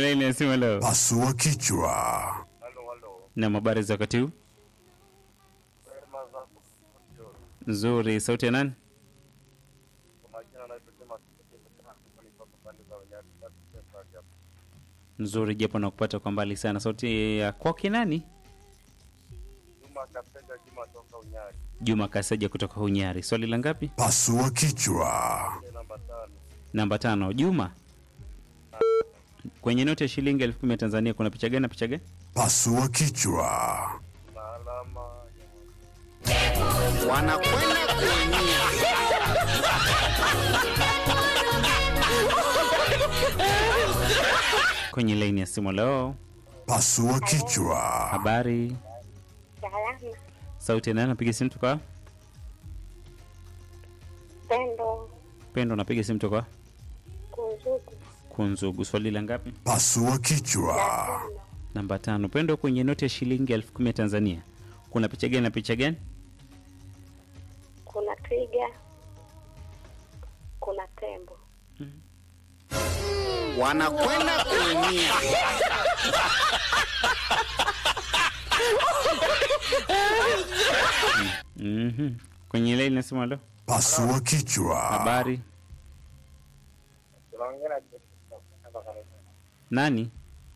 laini ya simu leo. Pasua kichwa. Halo, halo. Na habari za wakati huu? Wema zako studio. Nzuri. Sauti ya nani? Kwa majina naitwa Juma Kipekee sana. Niko pande za Unyari. Basi sasa hapa. Nzuri, japo nakupata kwa mbali sana. Sauti ya kwake nani? Juma Kapenda Juma toka Unyari. Juma Kaseja kutoka Hunyari. Swali la ngapi? Pasua kichwa. Ile namba tano. Namba tano. Juma, kwenye noti ya shilingi elfu kumi ya Tanzania kuna picha gani na picha gani? Pasua kichwa. Na alama ya wanakwenda kuumia. Kwenye laini ya simu leo. Pasua kichwa. Habari. Salama. Sauti ya nani? Napiga simu toka Pendo. Pendo. Napiga simu toka Kunzugu. Kunzugu. Swali la ngapi? Pasua kichwa. Namba tano. Pendo, kwenye noti ya shilingi elfu kumi ya Tanzania kuna picha gani na picha gani? Kuna twiga. Kuna tembo. wanakwenda kuumia. Mhm. Kwenye laini ya simu leo. Pasua kichwa. Habari. tunaongea na hapa karibu. Nani?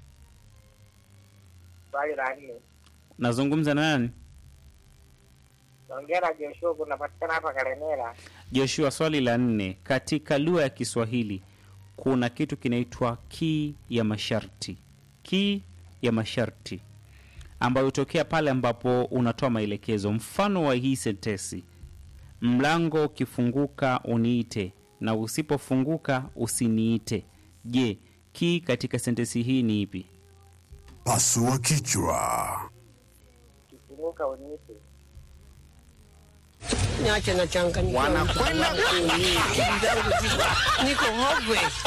Swali la nne. Nazungumza na nani? Tunaongea na Joshua kunapatikana hapa Karemera. Joshua, swali la nne. Katika lugha ya Kiswahili kuna kitu kinaitwa kii ya masharti. Kii ya masharti ambayo hutokea pale ambapo unatoa maelekezo. Mfano wa hii sentesi, mlango ukifunguka uniite na usipofunguka usiniite. Je, kii katika sentensi hii ni ipi? Pasua kichwa. Kifunguka uniite. Niache na changanyikiwa. Wanakwenda kuumia. Akili zangu ziko niko hopeless.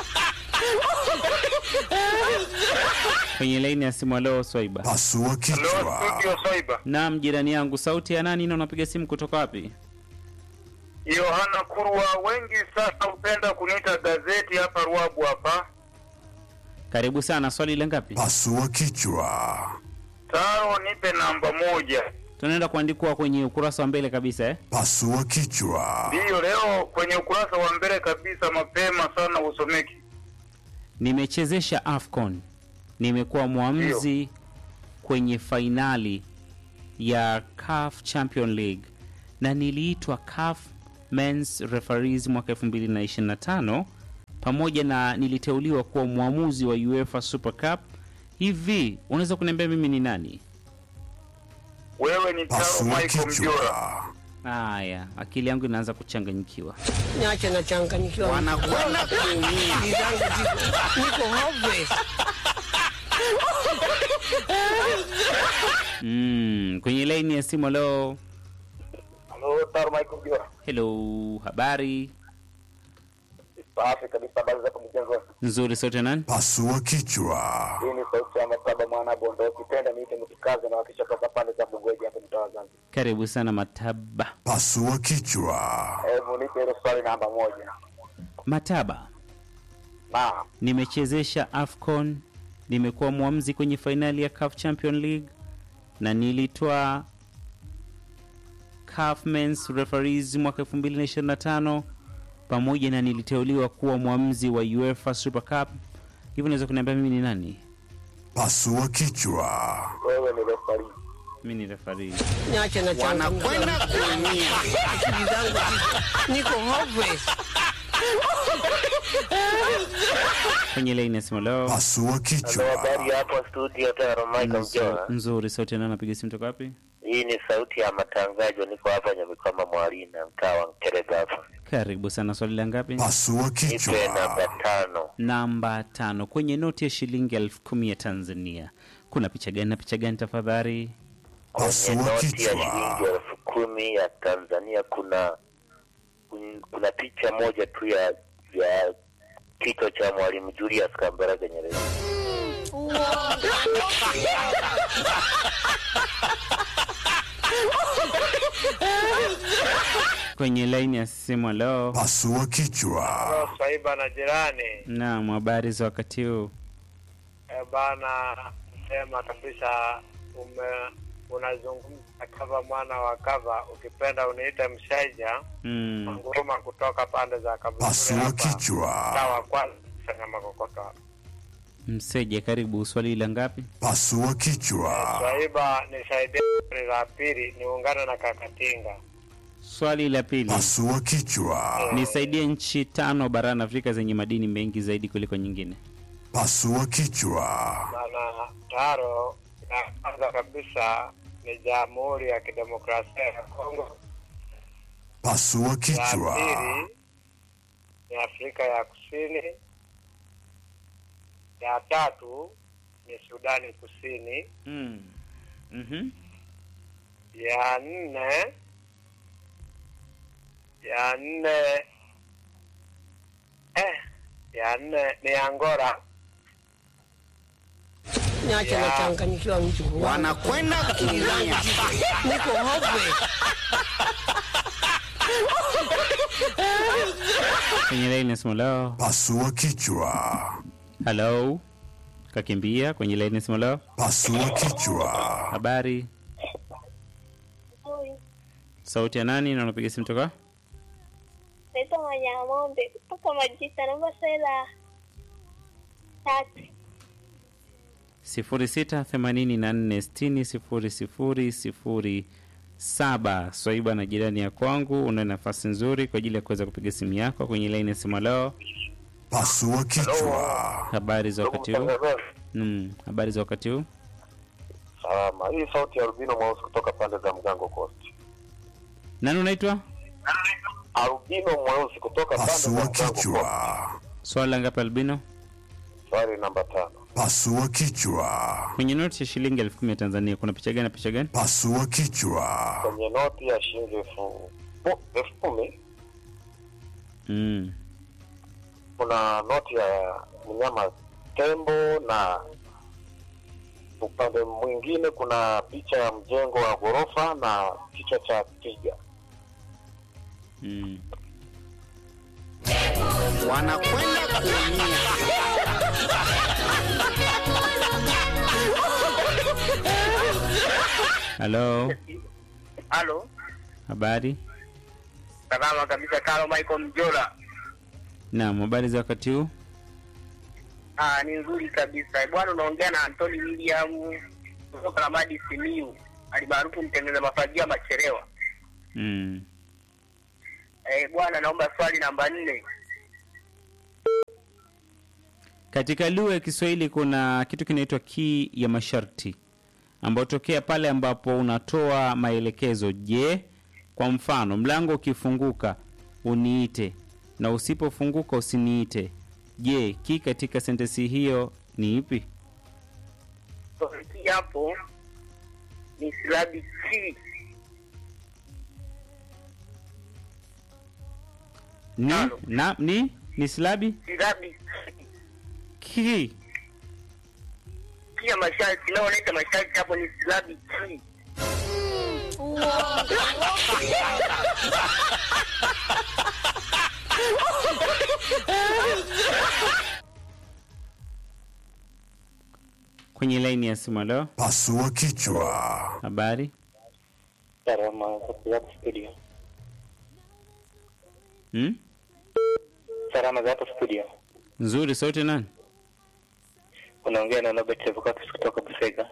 Kwenye laini ya simu leo, Swaiba. Pasua kichwa. Soiba. Naam, jirani yangu, sauti ya nani na unapiga simu kutoka wapi? Yohana Kurwa, wengi sasa hupenda kuniita gazeti hapa Ruabu hapa. Karibu sana. Swali la ngapi? Pasua kichwa. Taro, nipe namba moja. Tunaenda kuandikwa kwenye ukurasa wa mbele kabisa eh? Pasua kichwa. Ndiyo, leo kwenye ukurasa wa mbele kabisa, mapema sana usomeki. Nimechezesha AFCON, nimekuwa mwamuzi kwenye fainali ya CAF Champion League na niliitwa CAF Men's Referees mwaka 2025 pamoja na niliteuliwa kuwa mwamuzi wa UEFA Super Cup. Hivi unaweza kuniambia mimi ni nani? Wewe ni Taro Pasua Michael Mjora. kichwa. Haya, akili yangu inaanza kuchanganyikiwa. Niache na changanyikiwa. Wanakwenda kuumia. Akili zangu ziko niko hopeless. Mm, kwenye laini ya simu leo. Halo, Taro Michael Mjora. Hello, habari Safi kabisa, habari zako mjengo. nzuri, sote nani? Pasua kichwa. Hii ni sauti ya Mataba mwana Bondo. Ukipenda niite mtukazi na wakisha toka pande za Bugoji hapa mtaa wa Zanzibar. Karibu sana Mataba. Pasua kichwa. Hebu nipe hilo swali namba moja. Mataba, Naam. nimechezesha AFCON, nimekuwa mwamuzi kwenye fainali ya CAF Champion League na nilitoa CAF Men's Referees mwaka 2025 pamoja na niliteuliwa kuwa mwamuzi wa UEFA Super Cup. Hivyo unaweza kuniambia mimi ni nani? Pasua kichwa. Wewe ni refari. Mimi ni referee. Niache na changanyikiwa. Wanakwenda kuumia. Akili zangu ziko niko hopeless. Kwenye laini ya simu leo. Pasua kichwa. hapo studio Taro Nzo- Nzuri, sauti nani napiga simu toka wapi? Hii ni sauti ya matangazo. Niko hapa Nyamikoma Mwalina, mtaa wa Mkereza hapa. Karibu sana. Swali la ngapi? Pasua kichwa. tano. Namba tano. Kwenye noti ya shilingi elfu kumi ya Tanzania kuna picha gani na picha gani tafadhali? Pasua kichwa. elfu kumi ya Tanzania kuna kun- kuna picha moja tu ya ya kichwa cha Mwalimu Julius Kambarage Nyerere. Kwenye laini ya simu leo. Pasua kichwa. Swaiba na jirani, Naam, habari za wakati huu? bana, sema kabisa ume unazungumza kava mwana wa kava, ukipenda uniite mshaija Mm. nguruma kutoka pande za Kaburi Pasua hapa. kichwa. Sawa kwanza fanya makokoto hapa. Mseja, karibu. Swali la ngapi? Pasua kichwa. Swaiba nisaidie swali la pili niungane na Kakatinga. Swali la pili, Pasua kichwa. nisaidie nchi tano barani Afrika zenye madini mengi zaidi kuliko nyingine. Pasua kichwa. Bana taro ya kwanza kabisa ni Jamhuri ya Kidemokrasia ya Kongo. Pasua Ya kichwa. pili ni Afrika ya Kusini. Ya tatu ni Sudani Kusini. Mm. Mhm. Ya nne ya nne eh, ya nne ni Angola. Niache Ya. nachanganyikiwa mjukuu wangu. Wanakwenda kuumia. Niko hopeless. Kwenye laini ya simu leo. Pasua kichwa. Hello. Kakimbia kwenye laini ya simu leo. Pasua kichwa. Habari. Huyu Sauti ya nani na unapiga simu toka? naitwa Manyang'ombe kutoka Majita, naomba swali la tatu. 0684600007 Swaiba na jirani ya kwangu, una nafasi nzuri kwa ajili ya kuweza kupiga simu yako kwenye laini ya simu leo. Pasua kichwa. Habari za wakati huu? Mtangazaji, Mm, habari za wakati huu? Salama. Hii sauti ya Rubino Mweusi kutoka pande za Mgango Coast. Nani unaitwa? Albino Mweusi kutoka pande za Pasua Mgango Coast. kichwa. Swali la ngapi albino? Swali namba tano. Pasua kichwa. Kwenye noti ya shilingi elfu kumi ya Tanzania kuna picha gani na picha gani? Pasua kichwa. Kwenye noti ya shilingi elfu oh, elfu kumi Mm. kuna noti ya mnyama tembo na upande mwingine kuna picha ya mjengo wa ghorofa na kichwa cha twiga. Mm. Wanakwenda kuumia. Halo, Halo, habari? salama kabisa. Kalo Michael Mjola. Naam, habari za wakati huu? Ah, ni nzuri kabisa bwana. Unaongea na Anthony William kutoka Lamadi Simiu, alimaarufu mtengeneza mafagio Machelewa. Mm. Eh, bwana, naomba swali namba nne. Katika lugha ya Kiswahili kuna kitu kinaitwa kii ya masharti ambayo tokea pale ambapo unatoa maelekezo. Je, kwa mfano, mlango ukifunguka uniite na usipofunguka usiniite. Je, kii katika sentensi hiyo ni ipi? Hii hapo ni silabi ki. Ni, Halo. na, ni, ni silabi Silabi ki. ki. Ki ya masharti, naoleta masharti hapo ni silabi ki. Kwenye laini ya simu leo, Pasua kichwa. habari Salama hapo studio. hmm? Salama za hapo studio. Nzuri, sauti nani? Unaongea na Robert Evokakis kutoka Busega.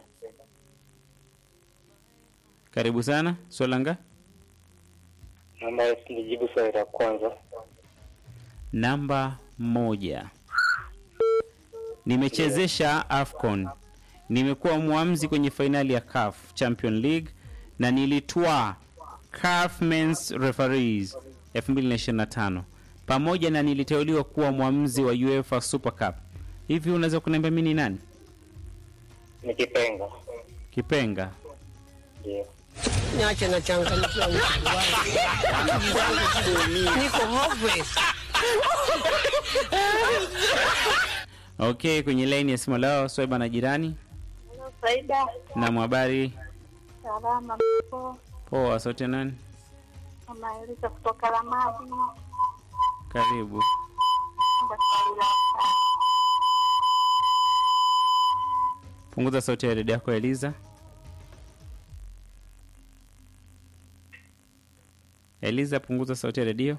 Karibu sana. Swalanga Naomba nijibu swali la kwanza. namba moja. Nimechezesha AFCON, nimekuwa mwamzi kwenye fainali ya CAF Champion League na nilitwaa CAF Men's Referees 2025 pamoja na niliteuliwa kuwa mwamzi wa UEFA Super Cup. Hivi unaweza kuniambia mimi ni nani? Ni Kipenga. Kipenga. Ndio. Niache nachanganyikiwa mjukuu wangu. Wanakwenda kuumia. Niko hopeless. Okay, kwenye laini ya simu leo Swaiba na jirani Halo, Faida. na mwhabari Salama mpo. poa, sote nani? Mama Elisa kutoka Lamadi. Karibu. Naomba swali la tatu. Punguza sauti ya redio yako Eliza. Eliza, punguza sauti ya redio.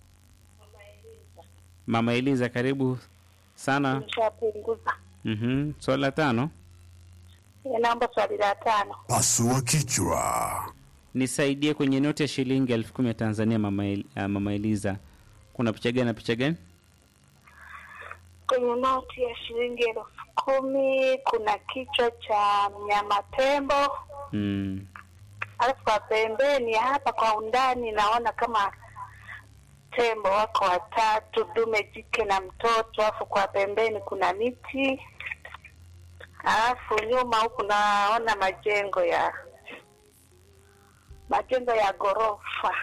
Mama Eliza, karibu sana. Nishapunguza. Mhm. Swali la tano, Naomba swali la tano. Pasua kichwa. nisaidie kwenye noti ya shilingi elfu kumi ya Tanzania. Mama, El, uh, Mama Eliza, kuna picha gani na picha gani? Kwenye noti ya shilingi elfu kumi kuna kichwa cha mnyama tembo, Mm. alafu kwa pembeni hapa kwa undani naona kama tembo wako watatu, dume, jike na mtoto, alafu kwa pembeni kuna miti, alafu nyuma huku naona majengo ya majengo ya ghorofa.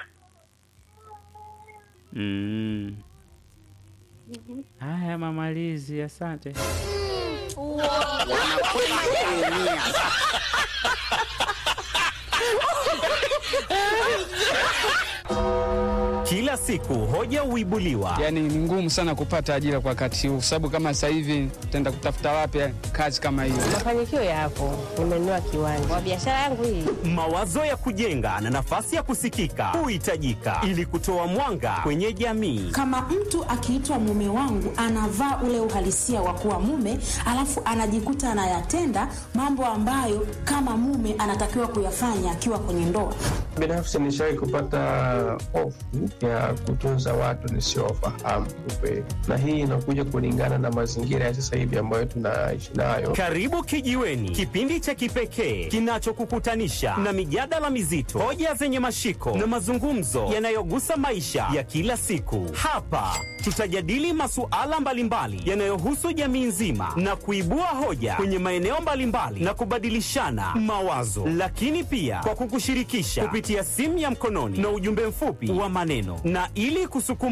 Mm. Haya, Mama Lizi, asante. wanakwenda kuumia. Kila siku hoja huibuliwa, Yaani ni ngumu sana kupata ajira kwa wakati huu, sababu kama sasa hivi tutaenda kutafuta wapi kazi kama hiyo? Mafanikio yapo, nimenunua kiwanja kwa biashara yangu hii. mawazo ya kujenga na nafasi ya kusikika huhitajika ili kutoa mwanga kwenye jamii. kama mtu akiitwa mume wangu anavaa ule uhalisia wa kuwa mume alafu anajikuta anayatenda mambo ambayo kama mume anatakiwa kuyafanya akiwa kwenye ndoa Binafsi nishawahi kupata hofu ya kutunza watu nisiowafahamu kiukweli, na hii inakuja kulingana na mazingira ya sasa hivi ambayo tunaishi nayo. Karibu Kijiweni, kipindi cha kipekee kinachokukutanisha na mijadala mizito, hoja zenye mashiko na mazungumzo yanayogusa maisha ya kila siku. Hapa tutajadili masuala mbalimbali yanayohusu jamii nzima na kuibua hoja kwenye maeneo mbalimbali na kubadilishana mawazo, lakini pia kwa kukushirikisha kupitia simu ya mkononi na ujumbe mfupi wa maneno, na ili kusukuma